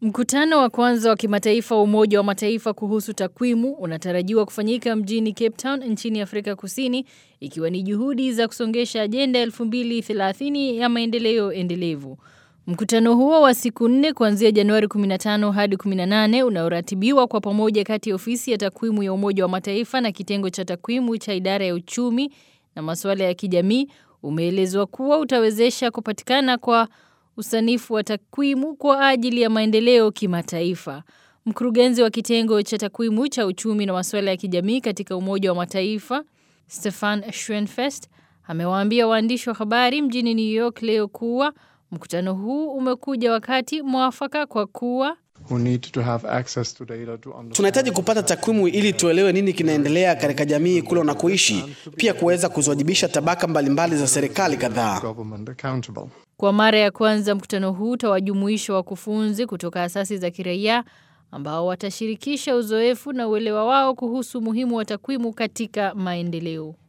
Mkutano wa kwanza wa kimataifa wa Umoja wa Mataifa kuhusu takwimu unatarajiwa kufanyika mjini Cape Town nchini Afrika Kusini, ikiwa ni juhudi za kusongesha ajenda 2030 ya maendeleo endelevu. Mkutano huo wa siku nne kuanzia Januari 15 hadi 18 unaoratibiwa kwa pamoja kati ya ofisi ya takwimu ya Umoja wa Mataifa na kitengo cha takwimu cha idara ya uchumi na masuala ya kijamii umeelezwa kuwa utawezesha kupatikana kwa usanifu wa takwimu kwa ajili ya maendeleo kimataifa. Mkurugenzi wa kitengo cha takwimu cha uchumi na masuala ya kijamii katika Umoja wa Mataifa, Stefan Schwenfest, amewaambia waandishi wa habari mjini New York leo kuwa mkutano huu umekuja wakati mwafaka kwa kuwa Tunahitaji kupata takwimu ili tuelewe nini kinaendelea katika jamii kule unakoishi, pia kuweza kuziwajibisha tabaka mbalimbali za serikali kadhaa. Kwa mara ya kwanza mkutano huu utawajumuisha wakufunzi kutoka asasi za kiraia ambao watashirikisha uzoefu na uelewa wao kuhusu umuhimu wa takwimu katika maendeleo.